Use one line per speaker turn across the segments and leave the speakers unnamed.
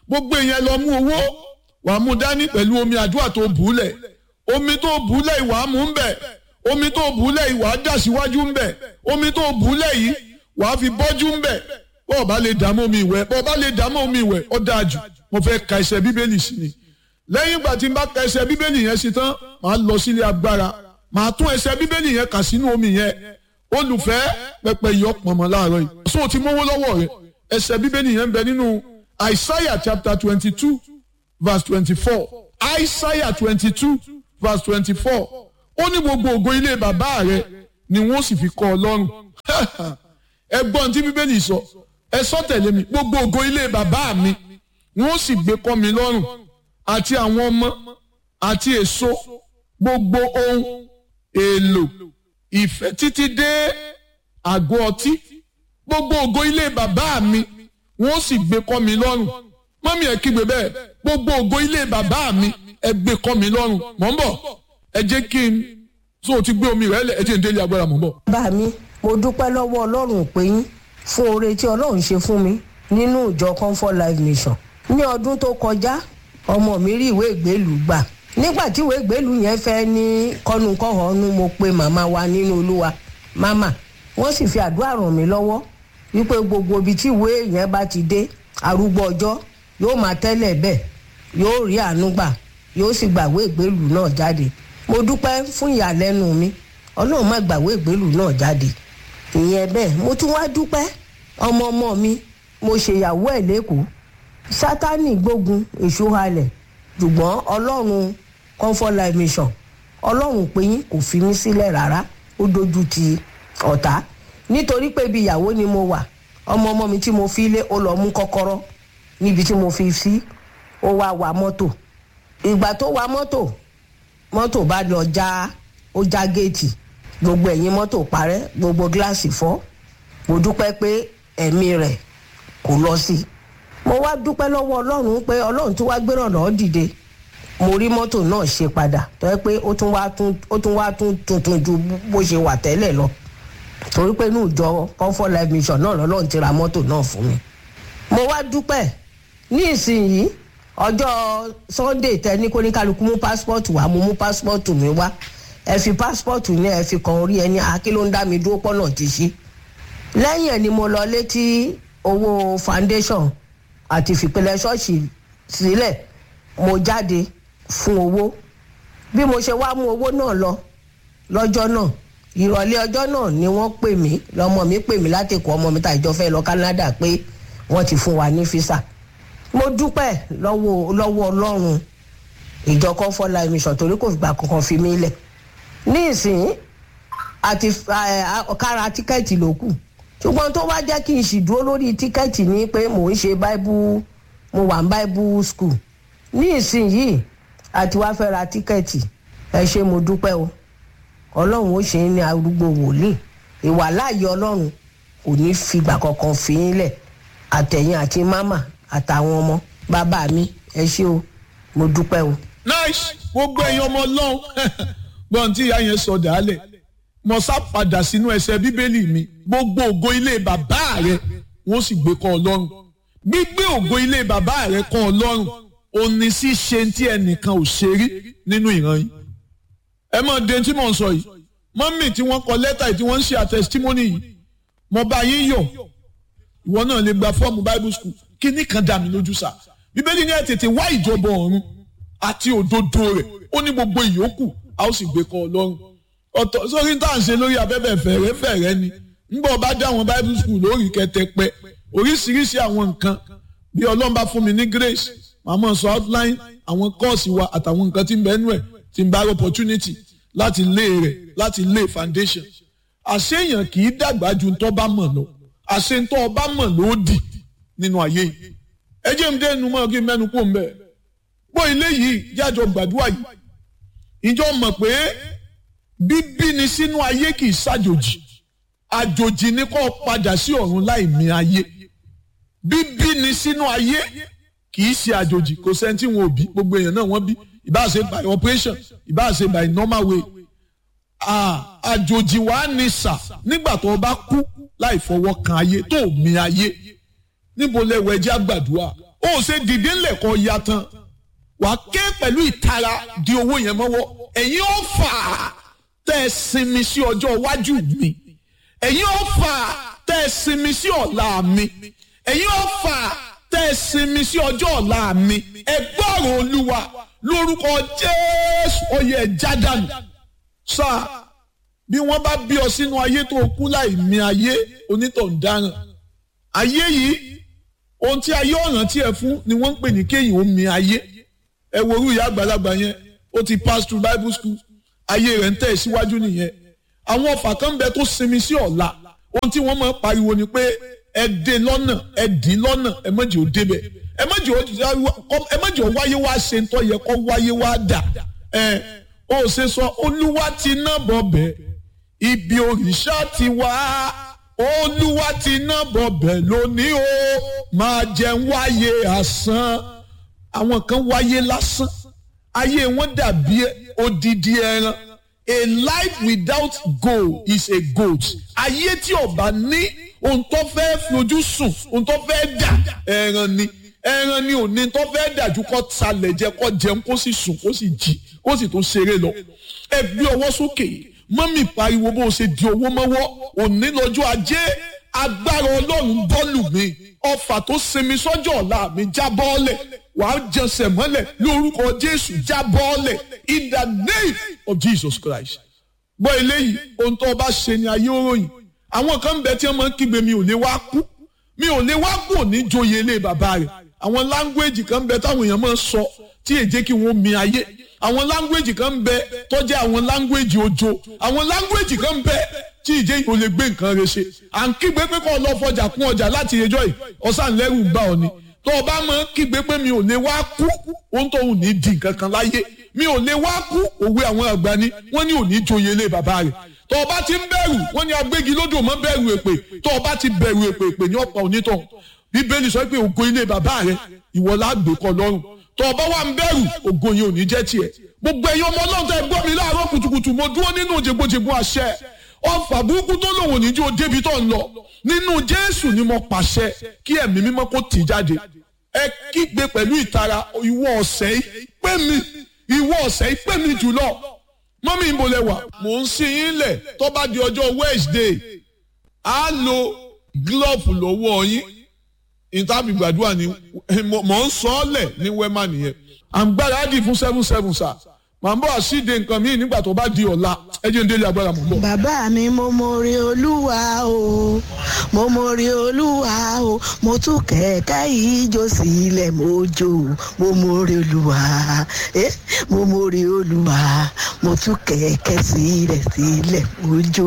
gbogbo èèyàn lọ mú owó wàá mú dání pẹ̀lú omi àdúrà tó bùúlẹ̀ omi tó bùúlẹ̀ ìwà mú ń bẹ̀ omi tó bùúlẹ̀ ìwà dà síwájú ń bẹ̀ omi tó bùúlẹ̀ yìí wàá fi bọ́jú ń bẹ̀ bọ́ọ̀ bá lè dààmú omi ìwẹ̀ bọ́ọ̀ bá lè dààmú omi ìwẹ̀ ó dáa jù mo fẹ́ ka ẹsẹ̀ bíbélì sí ni lẹ́yìn ìgbà tí n bá ka ẹsẹ̀ bíbélì yẹn sí tán màá lọ sílé agbára màá tún ẹsẹ̀ bíbélì yẹn kà sínú omi yẹn olùfẹ́ pẹpẹ yọ pọ̀nmọ́ láàárọ̀ yìí so ti mówó lọ́wọ́ rẹ ẹsẹ̀ bíbélì yẹn ń bẹ nínú Isaiah chapter twenty two verse twenty four Isaiah twenty two verse twenty four ó ní gbogbo ògo ilé bàbá rẹ ni wọ́n sì fi kọ́ ọ lọ́rùn ẹgbọ́n tí bíbélì sọ ẹ sọ tẹ̀lé mi gbogbo ògo ilé bàbá mi wọ́n sì gbé kọ́ mi lọ́rùn àti àwọn ọmọ àti èso gbogbo ohun èlò ìfẹ́ títí dé àgọ́ ọtí gbogbo ògo ilé bàbá mi wọ́n sì gbé kọ́ mi lọ́rùn mọ́mí ẹ̀ kígbe bẹ́ẹ̀ gbogbo ògo ilé bàbá mi ẹ gbé kọ́ mi lọ́rùn mọ̀ ń bọ̀ ẹ jẹ́ kí n tó o ti gbé omi rẹ̀ lẹ̀ ẹ jẹ́ n délé agbára mọ̀ ń bọ̀.
bá mi mo dúpẹ́ lọ́wọ́ ọlọ́run pé yín fún oore tí ọlọ́run ṣe fún mi nínú ìjọ comfort life mission ní ọdún tó kọjá ọmọ mi rí ìwé ìgbélú gbà nígbà tí ìwé ìgbélú yẹn fẹ́ ní kọ́nukọ́hónú mo pe màmá wa nínú olúwa màmá wọ́n sì fi àdúrà ràn mí lọ́wọ́ wípé gbogbo ibi tí ìwé yẹn bá ti dé arúgbó ọjọ́ yóò máa tẹ́lẹ̀ bẹ́ẹ̀ yóò rí àánú gbà yóò sì gbàwé ìgbélú náà jáde mo dúpẹ́ fún ìyàlẹ́nu mi ọlọ́run má gbàwé ìgbélú náà jáde ìyẹn bẹ́ẹ̀ mo tún wá dúpẹ́ ọmọ ọmọ mi mo ṣèyàwó ẹ̀ lẹ́kọ̀ọ́ sátánì gbógun èṣù halẹ̀ ṣùgbọ́n ọlọ́run comfort life mission ọlọ́run pé yín kò fi mí sílẹ̀ rárá ó dojú ti ọ̀tá nítorí pé ibi ìyàwó ni mo wà ọmọ ọmọ mi tí mo fi lé ó lọ mú kọ́kọ́rọ́ níbi tí mo fi sí ó wá wa mọ́tò ìgbà tó wa mọ́tò mọ́tò bá lọ já ó já géètì gbogbo ẹ̀yìn mọ́tò parẹ́ gbogbo gíláàsì fọ́ mo dúpẹ́ pé ẹ̀mí rẹ̀ kò lọ sí i mo wá dúpẹ́ lọ́wọ́ ọlọ́run pé ọlọ́run tó wá gbéràn lọ́ọ́ dìde mo rí mọ́tò náà ṣe padà tó yẹ pé ó tún wá tún ó tún wá tún tuntun ju bó ṣe wà tẹ́lẹ̀ lọ torí pé inú ìjọ comfort life mission náà lọ́lọ́run ti ra mọ́tò náà fún mi mo wá dúpẹ́ ní ìsinyìí ọjọ́ sunday tẹ ní kó ní kálukú mú passport wá mo mú passport mi wá ẹ fi passport ní ẹ fi kan orí ẹni àkí ló ń dá mi dúró pọ́nà ti ṣí lẹ́yìn ẹ̀ ni mo lọ létí owó foundation àti fìpínlẹ̀ ṣọ́ọ̀ṣì sílẹ̀ mo jáde fún owó bí mo ṣe wá mú owó náà lọ lọ́jọ́ náà ìrọ̀lẹ́ ọjọ́ náà ni wọ́n pè mí lọ́mọ mi pè mí láti kó ọmọ mi tá ìjọ fẹ́ lọ Canada pé wọ́n ti fún wa ní físà mo dúpẹ́ lọ́wọ́ lọ́wọ́ ọlọ́run ìjọ comfort life mission torí kò gbà kankan fi mí lẹ̀ ní ìsìn àti kára tíkẹ́ẹ̀tì ló kù ṣùgbọ́n tó wá jẹ́ kí n sì dúró lórí tíkẹ́ẹ̀tì ni pé mò ń ṣe bible mo wà ní bible school ní ìsìn yìí àti wá fẹ́ ra tíkẹ́ẹ̀tì ẹ ṣé mo dúpẹ́ o ọlọ́run ó ṣe é ní arúgbó wòlíì ìwà láàyè ọlọ́run kò ní fìgbà kankan fi yín lẹ̀ àtẹ̀yìn àti mámà àtàwọn ọmọ bàbá mi ẹ ṣé o mo dúpẹ́ o.
nice gbogbo ẹ̀yin ọmọ ọlọ́run gbọ́n tí ìyá yẹn sọ dàálẹ̀ mo sá padà sínú ẹsẹ̀ bíbélì mi gbogbo ògo ilé bàbá rẹ wọ́n sì gbé kọ́ ọlọ́run gbígbé ògo ilé bàbá rẹ kọ́ ọlọ́run òní sí ṣe tí ẹnìkan ò ṣe rí nínú ìran yìí ẹ mọ̀ de tí mò ń sọ yìí mọ́mì tí wọ́n kọ lẹ́tà yìí tí wọ́n ń ṣe àtẹ̀sítímọ́nì yìí mo bá yín yọ̀ ìwọ náà lè gba fọ́ọ̀mù bible school kíní kan dà mí lójú sá bíbélì ní ẹ tètè wá ìjọba ọ̀run àti òdodo rẹ̀ ó ní gbogbo ìyókù a ó sì gbé kọ́ ọlọ́run ọ̀tọ̀ sórí tá à ń ṣe lórí abẹ́bẹ̀ fẹ̀rẹ́ fẹ̀rẹ́ ni ńgbọ́ bá dá àwọn bible school lórí kẹtẹpẹ oríṣiríṣi àwọn nǹkan bí ọlọ́run bá fún mi ní grace màmá sọ outline àwọn kọ́ọ̀sì wa àtàwọn nǹkan tí ń bẹ́ẹ̀ nú ẹ̀ tí ń bá opportunity láti lé rẹ̀ láti lé foundation àṣeyàn kì í dàgbà ju ntọ́ bá mọ̀ lọ àṣe ntọ́ ọba mọ̀ ló dì nínú ayé yìí ẹ jẹ́ mi dẹ́nu mọ́ kí n mẹ́nu kó ń bẹ̀ gbọ́ ilé yìí jájọ gbàdúrà yìí ìjọ mọ̀ pé bíbí ni sínú ayé kì í ṣàjòjì àjòjì ni kó padà sí ọ̀run láì mí ayé bíbí ni sínú ayé kì í ṣe àjòjì kò sẹ́ni tí wọn ò bí gbogbo èèyàn náà wọ́n bí ìbáà ṣe by operation ìbáà ṣe by normal way àjòjì wàá ní sà nígbà tó o bá kú láì fọwọ́ kan ayé tó o mí ayé níbo lẹ́wọ̀ ẹjẹ́ àgbàdua ó ṣe dìde ńlẹ̀ kọ́ ya tán wà á ké pẹ̀lú ìtara di owó yẹn mọ́wọ́ ẹ̀yin ó fà á tẹ́ ẹ sinmi sí ọjọ́ iwájú mi ẹ̀yin ó fà á tẹ́ ẹ sinmi sí ọ̀la mi ẹ̀yin ó fà á tẹ́ ẹ sinmi sí ọjọ́ ọ̀la mi ẹ gbọ́rọ̀ olúwa lórúkọ jésù oyè jádànù sáà bí wọ́n bá bí ọ sínú ayé tó kú láì mí ayé onítọ̀ ń dáràn ayé yìí ohun tí ayé ọ̀ràn tí ẹ fún ni wọ́n ń pè ní kéyìn ó mí ayé ẹ wo orú ìyá àgbàlagbà yẹn ó ti pass through bible school ayé rẹ̀ ń tẹ̀ síwájú nìyẹn àwọn ọ̀fà kan ń bẹ tó sinmi sí ọ̀la ohun tí wọ́n máa ń pariwo ni pé ẹ dé lọ́nà ẹ dì lọ́nà ẹ mọ̀jẹ̀ ò débẹ̀ ẹ mọ̀jẹ̀ ò wáyé wá ṣe ń tọ́ yẹ kó wáyé wá dà ẹ ó ṣe sọ olúwa ti ná bọ̀ bẹ́ẹ̀ ibi òrìṣà ti wá olúwa ti ná bọ̀ bẹ́ẹ̀ lónìí o máa jẹun wáyé àsán àwọn kan wáyé lásán ayé wọn dàbí odidi ẹran a life without goal is a goat ayé tí ó bá ní ohun tó fẹ́ fojú sùn ohun tó fẹ́ dà ẹran ni ẹran ni òní tó fẹ́ dàjú kó talẹ̀ jẹ kó jẹun kó sì sùn kó sì jí kó sì tó ṣeré lọ ẹ gbé ọwọ́ sókè mọ́mì pariwo bó o ṣe di owó mọ́wọ́ òní lọ́jọ́ ajé agbára ọlọ́run bọ́ọ̀lù mi ọfà tó sinmi sọ́jọ́ ọ̀la mi já bọ́ọ̀lẹ̀ wàá jẹsẹ̀ mọ́lẹ̀ lórúkọ jésù já bọ́ọ̀lẹ̀ in the name of jesus christ. gbọ́ eléyìí ohun tó o bá ṣe ni ayé òròyìn àwọn kan ń bẹ tí wọ́n máa ń kígbe mi ò lè wá kú mi ò lè wá kú ní joyè ilé bàbá rẹ̀ àwọn láńgbéèjì kan ń bẹ táwọn èèyàn máa ń sọ tí èjé kí wọ́n mi ayé àwọn láńgbéèjì kan ń bẹ tó jẹ́ àwọn láńgbéèjì ojo àwọn láńgbéèjì kan ń bẹ tí ìjẹ́ yìí ò lè gbé nǹkan rẹ̀ ṣe à ń kígbe pé kọ́ ọ lọ fọjà kún ọjà láti ẹjọ́ yìí ọ̀sán lẹ́rù ń bá ọ ni tó o bá máa ń kígbe pé mi ò lè wá kú ohun tó ń ní di nǹkan kan láyé mi ò lè wá kú òwe àwọn àgbà ni wọ́n ní òní joyè ilé bàbá rẹ̀ tó o bá ti ń bẹ̀rù wọ́n ní agbégi lódò mọ́ bẹ̀rù èpè tó o bá ti bẹ̀rù èpè èpè ní ọ̀pọ̀ onítọ̀ bíbélì sọ pé ògo ilé bàbá rẹ̀ ìwọ lágbè kọ lọ́rùn tó o bá wà ń bẹ̀rù ògo yẹn ò ní jẹ́ tiẹ̀ gbogbo ẹ̀yin ọmọ ọlọ́run tẹ́ gbọ́ mi láàárọ̀ kùtùkùtù mo dúró nínú jẹgbọjẹgbọ àṣẹ ọfà burúkú tó lòun ò ní jó débi tó ń lọ nínú jésù ni mo pàṣẹ kí ẹ̀mí mímọ́ kó tì jáde ẹ kígbe pẹ̀lú ìtara ìwọ ọ̀sẹ̀ yìí pé mi ìwọ ọ̀sẹ̀ yìí pé mi jùlọ mọ́mí ń bolẹ̀ wà mò ń sin yín lẹ̀ tó bá di ọjọ́ wednesday á lo glove lọ́wọ́ yín ìtàbí gbàdúrà ni mò ń sọ ọ́ lẹ̀ ní wẹ́mà nìyẹn à ń gbáradì fún seven seven sir màá bọ̀ àṣìde nǹkan míì nígbà tó bá di ọ̀la ẹ jẹ́ ń délé agbára mọ̀ bọ̀.
bàbá mi mo mọ̀rẹ́ olúwa o mo mọ̀rẹ́ olúwa o mo tún kẹ̀kẹ́ ìjó sílẹ̀ mo jó mo mọ̀rẹ́ olúwa eh mo mọ̀rẹ́ olúwa mo tún kẹ̀kẹ́ sílẹ̀ sílẹ̀ mo jó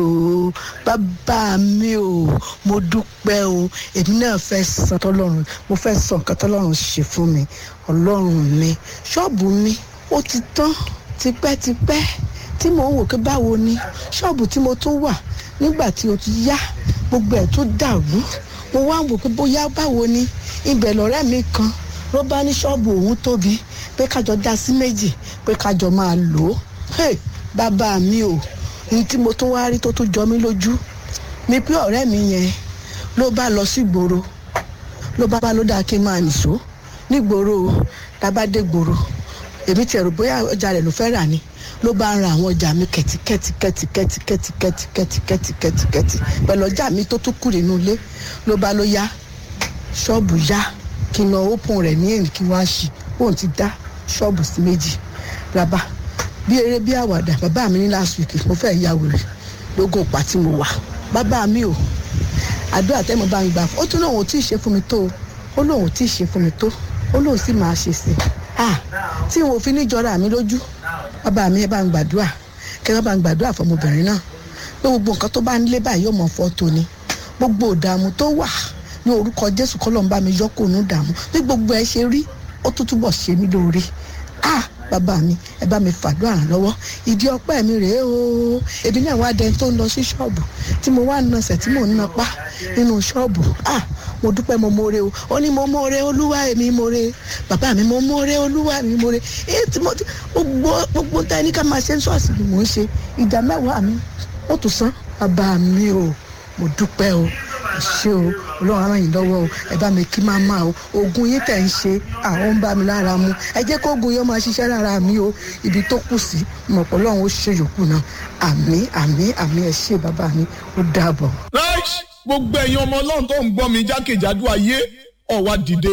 bàbá mi o mo dúpẹ́ o èmi náà fẹ́ san tọ́lọ́run mo fẹ́ sọ nǹkan tọ́lọ́run ṣe fún mi ọlọ́run mi ṣọ́ọ̀bù mi ó ti tán tipẹ́tipẹ́ tí mò ń wò pé báwo ni ṣọ́ọ̀bù tí mo tún wà nígbà tí o ti yá gbogbo ẹ̀ tó dàrú mo wá ń wò pé bóyá báwo ni ibẹ̀ lọ́rẹ́ mi kan ló bá ní ṣọ́ọ̀bù òun tóbi pé kájọ dá sí méjì pé kájọ máa lò ó hey, bàbá mi ò ní tí mo tún wá rí tó tún jọ mí lójú mi pé ọ̀rẹ́ mi yẹn ló bá lọ sí gbòòrò ló bá bá ló dáa kí n máa nìṣó nígboro tábàdé gbòòrò èmi ti ẹ̀rù bóyá ọjà rẹ̀ ló fẹ́ rà ni ló bá ń ra àwọn ọjà mi kẹ̀tíkẹ̀tí kẹ̀tíkẹ̀tí kẹ̀tíkẹ̀tí kẹ̀tíkẹ̀tí kẹ̀tíkẹ̀tí pẹ̀lú ọjà mi tó tún kù nínú ilé ló bá ló yá ṣọ́ọ̀bù yá kí n lọ ópin rẹ̀ ní èrì kí wọ́n á ṣì òun ti dá ṣọ́ọ̀bù sí méjì rábà bí eré bí àwàdà bàbá mi ní last week mo fẹ́ ya wèrè lógún òpá tí mo wà bàbá mi ò àdúrà tẹ́ mo bá ń gbà fún ó tún lóun ò tí ì ṣe fún mi tó ó lóun ò tí ì ṣe fún mi tó ó lóun sì máa ṣe sí i ah tí n ò fi ní jọra mi lójú bàbá mi ẹ bá ń gbàdúrà kẹ bá ń gbàdúrà fọmọbìnrin náà pé gbogbo nǹkan tó bá ń lé báyìí yóò mọ fọ́ tóni gbogbo ìdààmú tó wà ní orúkọ jésù kọ́ ló ń bá mi yọ kó nù dààmú bí gbogbo ẹ ṣe rí ó tún túbọ̀ ṣe mí lóore ah bàbá mi ẹ bá mi fàdúrà ràn lọ́wọ́ ìdí ọpẹ́ mi rèé o èmi náà wá dẹni tó ń lọ sí ṣọ́ọ̀bù tí mo wá nasẹ̀ tí mò ń napa nínú ṣọ́ọ̀bù ah mo dúpẹ́ mo mọ̀ọ́rẹ́ o ó ní mo mọ̀ọ́rẹ́ olúwa èmi mọ̀ọ́rẹ́ bàbá mi mo mọ̀ọ́rẹ́ olúwa mi mọ̀ọ́rẹ́ èyí tí mo gbogbo gbogbo tá ẹni ká máa ṣe ń ṣọ́ọ̀ṣì ni mò ń ṣe ìjà mẹ́wàá mi ó tún san bàbá mi o mo dúpẹ́ o ṣé o ọlọ́run á ràn yín lọ́wọ́ o ẹ bá mi kí máma o oògùn yín tẹ̀ ń ṣe àwọn ń bá mi lára mu ẹ jẹ́ kó oògùn yẹn máa ṣiṣẹ́ lára mi o ibi tó kù sí mọ̀ pé ọlọ́run ó ṣe yòókù náà àmì àmì àmì ẹ ṣé bàbá mi ó dàbọ̀.
right gbogbo ẹ̀yin ọmọ ọlọ́run tó ń gbọ́ mi jákèjádò ayé ọ̀wá dìde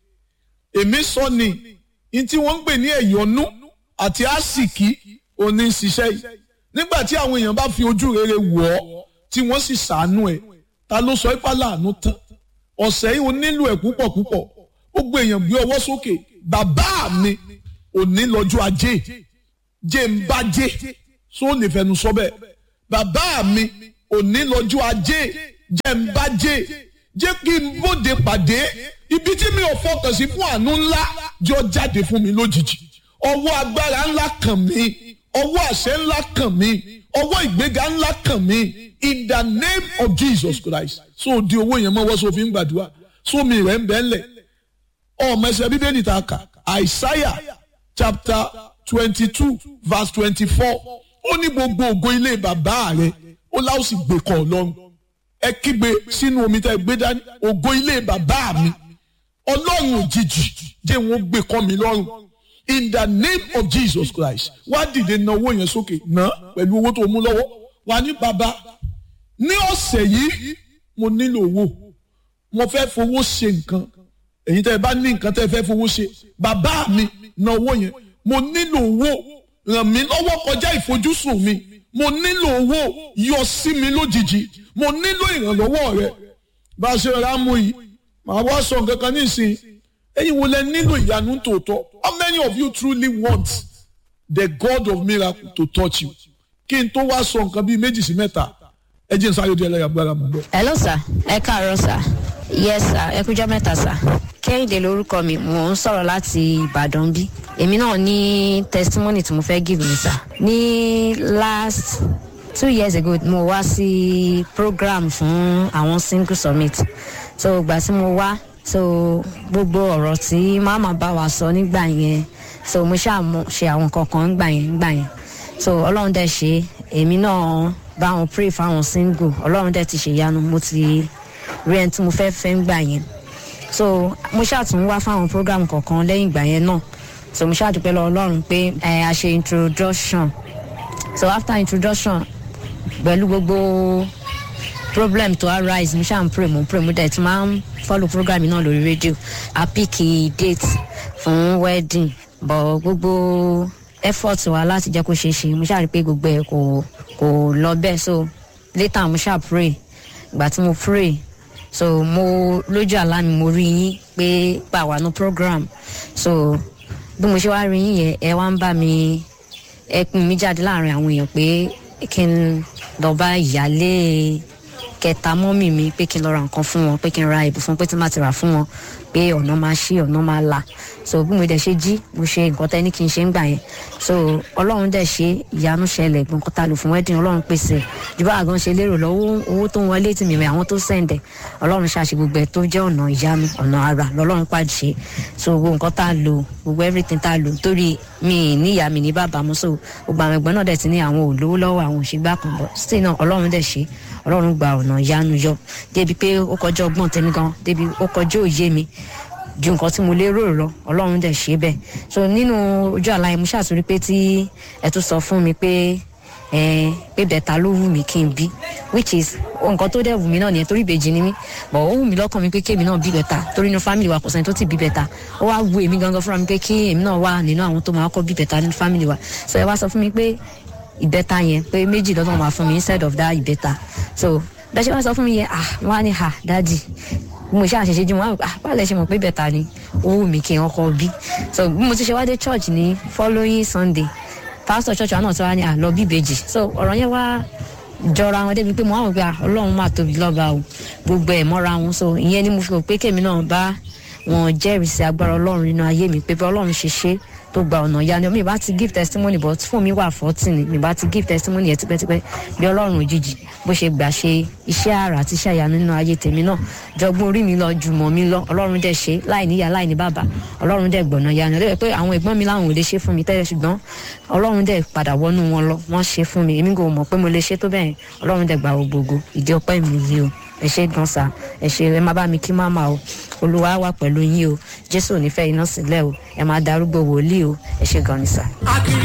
èmi sọ ni ní tí wọ́n ń pè ní ẹ̀yọ́nú àti àsìkí òní ń ṣiṣẹ́ yìí nígbà tí àwọn èèyàn bá fi ojú rere wọ̀ ọ́ tí wọ́n sì ṣàánú ẹ̀ ta ló sọ ipá láàánú tán ọ̀sẹ̀ yìí ó nílò ẹ̀ púpọ̀ púpọ̀ gbogbo èèyàn gbé ọwọ́ sókè bàbá mi òní lọ́jọ́ ajé jẹ́ ń bá jẹ́ só lè fẹnu sọ bẹ́ẹ̀ bàbá mi òní lọ́jọ́ ajé jẹ́ ń bá jẹ́ jẹ́ kí n bóde pàdé ibi tí mi ò fọkàn sí fún àánú ńlá jọ jáde fún mi lójijì ọwọ́ agbára ńlá kàn mí ọwọ́ àṣẹ ńlá kàn mí ọwọ́ ìgbéga ńlá kàn mí in the name of Jesus Christ so di owó yẹn mọ́wọ́ so fi ń gbàdúrà so mi rẹ̀ ń bẹ́ ńlẹ̀ ọmọ ẹsẹ̀ bíbélì ta kà Isaiah chapter twenty two verse twenty four ó ní gbogbo ògo ilé bàbá rẹ̀ ó láò sì gbé kọ́ ọlọ́run ẹ kígbe sínú omi tá ẹ gbé dání ògo ilé bàbá mi ọlọ́run òjijì jẹ́ wọn gbé kọ́ mi lọ́rùn in the name of Jesus Christ wá dìde na owó yẹn sókè ná pẹ̀lú owó tó mú lọ́wọ́ wà ní bàbá ní ọ̀sẹ̀ yìí mo nílò owó mo fẹ́ fowó ṣe nǹkan èyí tẹ́ ẹ bá ní nǹkan tẹ́ ẹ fẹ́ fowó ṣe bàbá mi na owó yẹn mo nílò owó ràn mí lọ́wọ́ kọjá ìfojúsùn mi mo nílò owó yọ sí mi lójijì mo nílò ìrànlọ́wọ́ rẹ bá a ṣe rà mú yìí màá wá sọ nǹkan kan nísìnyí ẹ̀yin wo lẹ nílò ìyanu tòótọ́ how many of you truly want the God of miracle to touch you kí n tó wá sọ nǹkan bíi méjì sí mẹ́ta ẹ jẹ́ n sáré di ẹlẹ́yàgbára mọ̀ bẹ́ẹ̀.
hello sir ẹ káàárọ̀ sir yes sir ẹ kújọ́ mẹ́ta sir kẹ́hìndé lórúkọ mi mò ń sọ̀rọ̀ láti ìbàdàn bí èmi náà ní testimony tí mo fẹ́ give mi sir ní last two years ago mo wá sí program fún àwọn single summit so ìgbà tí mo wá so gbogbo ọ̀rọ̀ tí màmá bá wa sọ nígbà yẹn so mo ṣáà mo ṣe àwọn kankan nígbà yẹn nígbà yẹn so ọlọ́run dẹ̀ ṣe èmi náà bá wọn pray fáwọn single ọlọ́run dẹ̀ ti ṣèyanu mo ti rí ẹni tí mo fẹ́ fẹ́ nígbà yẹn so mo ṣáà tún wá fáwọn program kọ̀ọ̀kan lẹ́yìn ìgbà yẹn náà so mo ṣáà dúpẹ́ lọ ọlọ́run pé ẹ a ṣe introduction so after introduction pẹ̀lú gbogbo problem to arise mo ṣáà ń pray mo ń pray mo dẹ̀ ti máa ń follow program náà lórí rédíò a pick date fún wedding but gbogbo effort wa láti jẹ́ kó ṣeé ṣe mo ṣáà rí pé gbogbo ẹ̀ kò kò lọ bẹ́ẹ̀ so later mo ṣáà pray ìgbà tí mo pray so mo lójú àlá mi mo rí yín pé pa wà ní program so bí mo ṣe wá rí yín yẹn ẹ wá ń bá mi ẹ pin mi jáde láàrin àwọn èèyàn pé kí n lọ bá ìyálé kẹta mọ́mì mi pé kí n lọ ra nǹkan fún wọn pé kí n ra ìbò fún pé tí n bá ti rà fún wọn pé ọ̀nà máa ṣí ọ̀nà máa là so bí mo dẹ̀ ṣe jí mo ṣe nǹkan tẹ́ ní kí n ṣe ń gbà yẹn so ọlọ́run dẹ̀ ṣe ìyanu ṣẹlẹ̀ gbọ̀ǹkan ta lò fún wedding ọlọ́run pèsè jù bá àgàn ṣe lérò lọ́wọ́ owó tó ń wọlé tì mí àwọn tó sẹ̀ǹdẹ̀ ọlọ́run ṣàṣe gbogbo ẹ̀ tó jẹ́ ọ̀nà ìyanu ọ̀nà ara lọ́lọ́run pàṣẹ so gbogbo nǹkan tá a lò gbogbo everything tá a lò torí mi ní ìyá mi ní bàbá mu so gbogbo àwọn ẹ̀gbọ́n náà dẹ̀ ti ní àwọn olówó lọ́wọ́ àwọn òṣègbà kan bọ̀ still náà ọlọ́run dẹ̀ ṣe ọlọ́run gba ọ̀nà ìyanu yọ débi pé ó kọjá ọgbọ́n tẹ́mi gan débi ó kọjá òye mi ju nǹkan tí mo lérò lọ ọlọ́run dẹ̀ ṣe bẹ́ẹ̀ so nínú ojú àlá yẹn mo ṣàtúrí pé tí ẹ tún sọ fún mi pé ẹ pé bẹ̀ta ló wù mí kí n bí which is nǹkan tó dẹ̀ wù mí náà nìyẹn torí ìbejì ni mí but ó wù mí lọ́kàn mi pé kémi náà bí bẹ̀ta torí inú family wa kò sẹ́ni tó ti bí bẹ̀ta ó wá wù èmi gangan fúnra mi pé kí èmi náà wà nínú àwọn tó máa kọ́ bí bẹ̀ta nínú family wa so ẹ wá sọ fún mi pé ìbẹ́ta yẹn pé méjì lọ́dọ̀ máa fún mi instead of that ìbẹ́ta so bẹ́ẹ̀ ṣe wá sọ fún mi yẹn ah wọ́n á ní ha dáàdì bí mo ṣe àṣẹṣe jí wọn ah báwo lẹ ṣe mọ̀ pé bẹ́ta ni ó wù mí kí n ọkọ bí so bí mo ti ṣe wá dé church ní following sunday pastor church wa náà tó wá ní àlọ́ bíbejì so ọ̀rọ̀ yẹn wá jọra wọn débi pé mo wá wò pé ọlọ́run máa tóbi lọ́ba o gbogbo ẹ̀ mọ́ra wọn so ìyẹn ni mo fi rò pé kèmi náà bá wọn jẹ́rìí sí agbára ọlọ́run nínú ayé mi pé bí ọlọ́run ṣe ṣe tó gba ọ̀nà ìyanu mi bá ti give testimony but fún mi wà fọ́tì ni mi bá ti give testimony yẹn tipẹ́tipẹ́ bí ọlọ́run òjijì bó ṣe gbà ṣe iṣẹ́ àrà àti iṣẹ́ ìyanu nínú ayé tèmi náà jọgbọ́n orí mi lọ jùmọ̀ mi lọ ọlọ́run dẹ̀ ṣe láì níyà láì ní bàbá ọlọ́run dẹ̀ gbọ̀nà ìyanu lẹ́yìn pé àwọn ẹ̀gbọ́n mi láwọn ò lè ṣe fún mi tẹ́lẹ̀ ṣùgbọ́n ọlọ́run dẹ̀ padà wọnú wọn lọ wọ́n ṣe fún mi èmi kò mọ̀ pé mo lè ṣe tó bẹ́ẹ̀ ọlọ́run dẹ̀ gbà gbogbo ìdí ọpẹ́ mi yìí o. ẹ ṣe gan sa ẹ ṣe ẹ má bá mi kí máma o olúwa wà pẹ̀lú yín o jésù ò ní fẹ́ iná sílẹ̀ o ẹ má darúgbó wòlíì o ẹ ṣe gan ni sa.
akiri